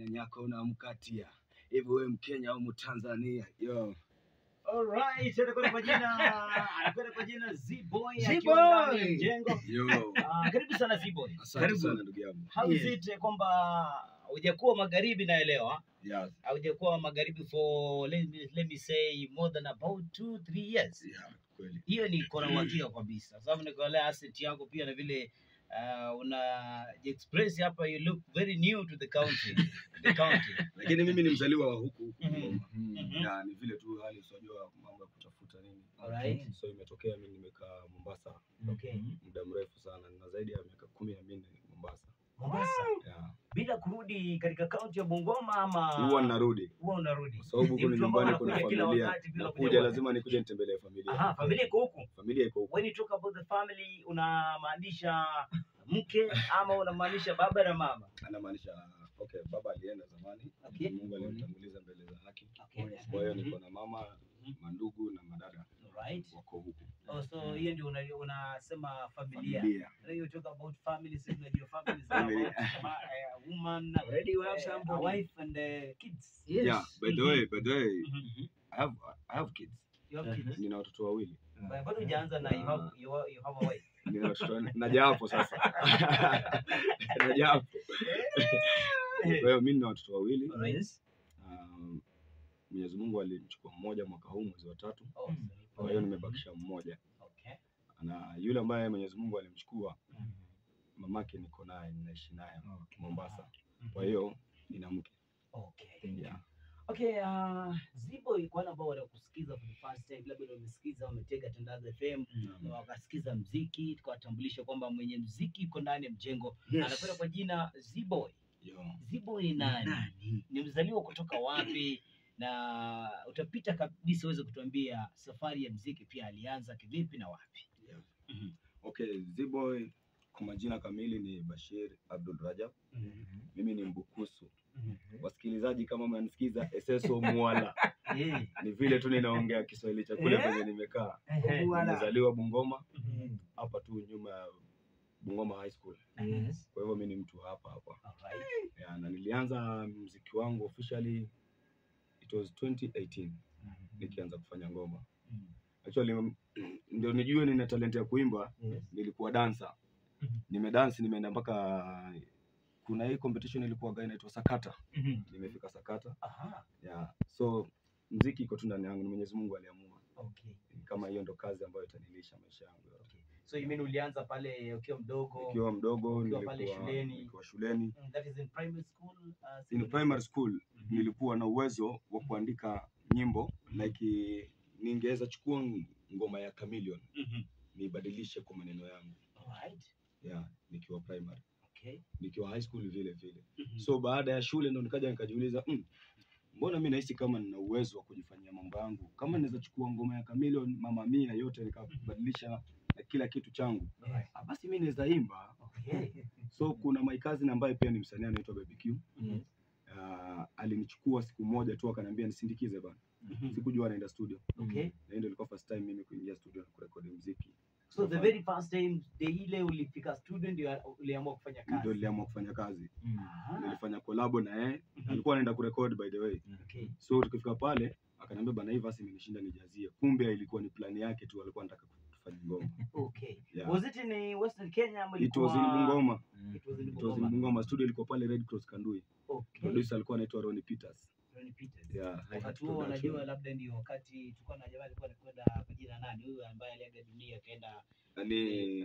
nyanyako unamkatia hivi, wewe Mkenya au Mtanzania? Yo, Alright, anakwenda kwa jina anakwenda kwa jina Z-Boy Z-Boy. akiwa ndani ya mjengo. yo, Ah, karibu sana Z-Boy. asante Karibu. sana ndugu yangu. How is Yes. it kwamba hujakuwa magharibi naelewa Yeah, haujakuwa magharibi for let me, let me say more than about two three years yeah, kweli. hiyo ni kona uhakika kabisa sababu nikuelea asset yako pia na vile uh, una express hapa you look very new to the county the county Lakini mimi ni mzaliwa wa huku huku Mhm. Goma. Mhm. Na ni vile tu hali usijua mambo ya kutafuta nini. Alright. So imetokea mimi nimekaa Mombasa okay muda mrefu sana na zaidi ya miaka kumi na minne Mombasa. Mombasa Yeah. bila kurudi katika kaunti ya Bungoma ama Huwa ninarudi huwa unarudi kwa sababu Ni huku ni mtu ambaye nyumbani, kuna anakuja kila familia. wakati bila Nakuja kujua. lazima nikuje nitembelee familia. Aha, familia iko huku Familia iko huku. when you talk about the family unamaanisha mke ama unamaanisha baba na mama Anamaanisha okay, baba alienda zamani, Okay. Mungu alimtanguliza mbele za haki. okay. Kwa hiyo niko na mama, mandugu na madada Alright. wako huku. Oh, so hiyo ndio una- unasema familia. Familia. When you talk about family, sisi tunajua family is Family. about ma- eh, woman, Already you have eh, a somebody. wife and eh, kids. Yes. Yeah, by the way, by the way, Mhm. I have I have kids. You have kids. Nina watoto wawili. Ba- Bado hujaanza na you have, you have, you have a wife. Nina watoto wanne. naja hapo sasa. naja hapo. Kwa hiyo mimi nina watoto wawili. Yes. Um, Mwenyezi Mungu alimchukua mmoja mwaka huu mwezi wa tatu. Oh, Mm. Kwa hiyo nimebakisha mmoja. okay. Na yule ambaye Mwenyezi Mungu alimchukua mamake niko naye, ninaishi naye Okay. Mombasa. Kwa hiyo nina mke. Okay. Yeah. Okay, uh, Zibo kwa wale ambao wanakusikiza for the first time, labda ndio wamesikiza wametega Tandaza FM na wakasikiza mziki, tukawatambulisha kwamba mwenye mziki yuko ndani ya mjengo Yes. anakwenda kwa jina Ziboy. Yo. Ziboy ni nani? Nani? ni mzaliwa kutoka wapi na utapita kabisa uweze kutuambia safari ya mziki pia alianza kivipi na wapi Yeah. Mhm. Okay, Ziboy kwa majina kamili ni Bashir Abdul Rajab. Mimi ni Mbukusu. Wasikilizaji kama mnanisikiza Eseso Mwala. Eh, Ni vile tu ninaongea Kiswahili cha kule Eh? penye nimekaa. ehe, Mwala. Nimezaliwa Bungoma, Mm. hapa tu nyuma ya Bungoma High School. Yes. Kwa hivyo mimi ni mtu wa hapa hapa. alright. Yeah, na nilianza muziki wangu officially it was 2018 nikianza kufanya ngoma. Mhm. Actually mm, ndio nijue nina talent ya kuimba, Yes. nilikuwa dancer. Mhm. Nimedance nimeenda mpaka kuna hii competition ilikuwa inaitwa Sakata. Nimefika Sakata. Aha, Yeah. So mziki iko tu ndani yangu, ni Mwenyezi Mungu aliamua. okay. Kama hiyo ndo kazi ambayo itanilisha maisha yangu yote. So you mean ulianza pale ukiwa mdogo? Nikiwa mdogo Ukiwa pale nilikuwa shuleni. nikiwa shuleni. Mm, that is in primary school? Uh, In secondary? primary school Mhm. nilikuwa na uwezo wa kuandika nyimbo like ningeweza chukua ng- ngoma ya Chameleon Mhm. nibadilishe kwa maneno yangu. Alright. Yeah, nikiwa primary. Okay. Nikiwa high school vile vile. Mhm. So baada ya shule ndo nikaja nikajiuliza mm, mbona mi nahisi kama nina uwezo wa kujifanyia mambo yangu, kama naweza chukua ngoma ya Chameleon, Mama Mia yote nikabadilisha na kila kitu changu, Alright. ah, basi mi naweza imba. Okay. So kuna my cousin ambaye pia ni msanii anaitwa Baby Q. Mhm. Uh, alinichukua siku moja tu akaniambia nisindikize bana. Mhm. Sikujua anaenda studio. Okay. Na hiyo ndio ilikuwa first time mimi kuingia studio na kurekodi muziki. So the very first time day ile ulifika studio ndio uliamua kufanya kazi. Ndio niliamua kufanya kazi. Aha. Nilifanya collab na yeye. Mhm. Alikuwa anaenda kurekodi by the way. Okay. So tukifika pale akaniambia bana, hii verse imenishinda nijazie. Kumbe ilikuwa ni plani yake tu, alikuwa anataka tufanye ngoma. Okay. Yeah. Was it in Western Kenya ama It was in ilikuwa- Bungoma. It was in It was in Bungoma. Bungoma. Studio ilikuwa pale Red Cross Kandui. Okay. Producer alikuwa anaitwa Ronnie Peters. Ronnie Peters. Yeah, Hi Hat Wakati huo Production. unajua labda ndio wakati tulikuwa na jamaa alikuwa anakwenda kwa jina nani huyu ambaye aliaga dunia akaenda Nani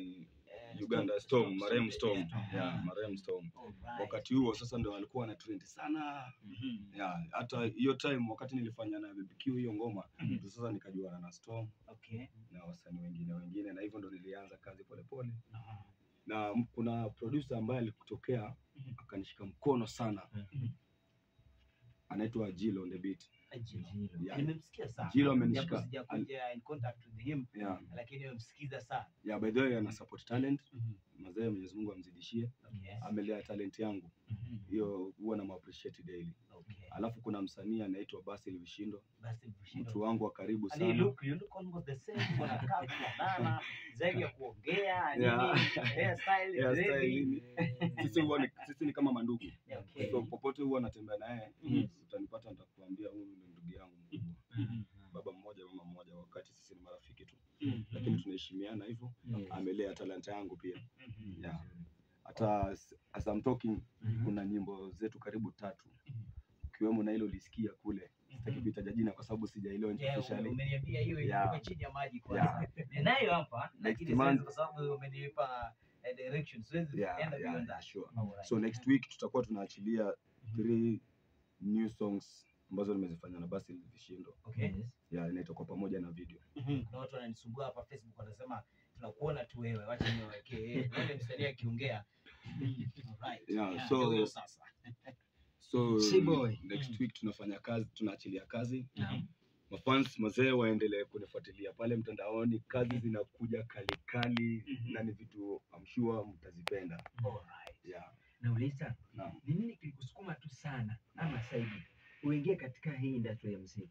eh, Uganda Storm, marehemu Storm. Storm. Yeah, marehemu Storm. Alright. Wakati huo sasa ndo alikuwa ana trend sana. Mhm. Yeah, hata hiyo time wakati nilifanya na BBQ hiyo ngoma, Mhm. ndio sasa nikajuana na Storm Okay. na wasanii wengine wengine, na hivyo ndo nilianza kazi polepole Aha. na m- kuna producer ambaye alikutokea Mhm. akanishika mkono sana Mhm. anaitwa Jill on the beat Jilo. Jilo. Yeah. Nimemsikia sana. Jilo Japo amenishika. sijakuja in contact with him, Yeah. lakini nimemsikiza sana. Yeah, by the way ana support talent. Mhm. Mazee Mwenyezi Mungu amzidishie. Okay. Amelea talent yangu. Mhm. Hiyo huwa na appreciate daily. Okay. Alafu kuna msanii anaitwa Basil Vishindo, Basi Bushido. mtu wangu wa karibu Ali, sana. look, you look almost the same. Kuna kaa kufanana, zaidi ya kuongea, nini, Yeah. hairstyle, Hairstyle, dreadi. nini. Sisi huwa ni, sisi ni kama mandugu. Yeah, okay. So popote huwa natembea naye, Mhm. utanipata nitakuambia huyu ni ndugu yangu mkubwa. Mhm. Baba mmoja mama mmoja, wakati sisi ni marafiki tu, Mhm. lakini tunaheshimiana hivyo. Yes. Amelea talanta yangu pia. Mhm. Yeah. Hata as, as I'm talking Mhm. kuna nyimbo zetu karibu tatu Mhm. ikiwemo na ile ulisikia kule, sitaki Mhm. kuitaja jina kwa sababu sijaelewa Yeah, officially. umeniambia hiyo Yeah. ilikuwa chini ya maji kwanza. Ninayo hapa lakini month. siwezi kwa sababu umenipa eh, direction. Siwezi Yeah, enda yeah, beyond yeah, that. sure. Alright. So next week tutakuwa tunaachilia Mhm. three new songs ambazo nimezifanya na Basil Vishindo. Okay. Yes. Yeah, inaitwa kwa pamoja na video. Mhm. Kuna watu wananisumbua hapa Facebook wanasema tunakuona tu wewe, wacha niwawekee. Eh, Wewe msanii akiongea. Alright. Yeah, Yeah, so- ndio hiyo sasa. So Sheboy. next Mm. week tunafanya kazi, tunaachilia kazi. Naam. Mafans mazee waendelee kunifuatilia pale mtandaoni, kazi zinakuja kali kali Mhm. na ni vitu I'm sure mtazipenda. Alright. Yeah. Nauliza, Naam. ni nini kilikusukuma tu sana ama zaidi uingie katika hii industry ya muziki?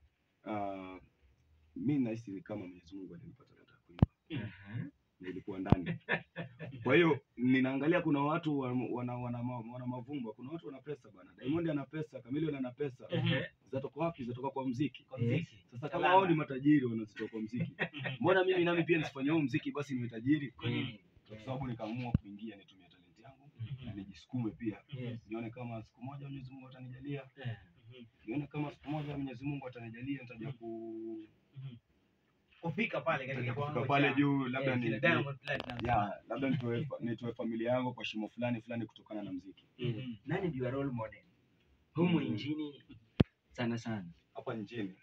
Uh, mi nahisi ni kama Mwenyezi Mungu alinipa talanta ya kuimba Aha. na ilikuwa ndani. Kwa hiyo ninaangalia kuna watu wa- wana, wana, ma- wana mavumba, kuna watu wana pesa bana. Diamond ana pesa, Chameleone ana pesa. Mhm. Zatoka wapi? Zatoka kwa mziki. Kwa Yes. mziki. Sasa kama Talanta. wao ni matajiri wanazitoka kwa mziki, mbona mimi nami pia nisifanye huo mziki basi niwe tajiri? Kwa nini? Kwa sababu nikaamua kuingia nitumie talenti yangu na nijisukume pia, Yes. nione kama siku moja Mwenyezi Mungu atanijalia, Eh. Mhm. nione kama siku moja Mwenyezi Mungu atanijalia nitaja ku Kufika pale katika nitaja kiwango kufika pale cha- juu, labda eh, ni kina Diamond Platnumz. ya labda nitoe fa- nitoe familia yangu kwa shimo fulani fulani kutokana na mziki. Mhm. Nani ndio role model humu Mm. nchini sana sana? Hapa nchini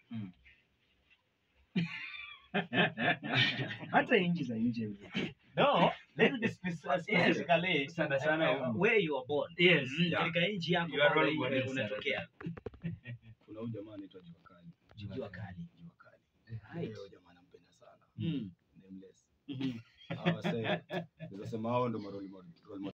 Hata nchi za nje. No, let me be spec- specifically Sana sana uh, humu. where you are born. Yes. Mm, Katika nchi yako You are kwamba role wewe model, unatokea. kuna huyu jamaa anaitwa Jua Kali. Jua kali. Jua Kali. Right. Huyo jamaa nampenda sana. Mm. Nameless. Mhm. Hawa sasa, naweza sema hao ndo maroli model. role model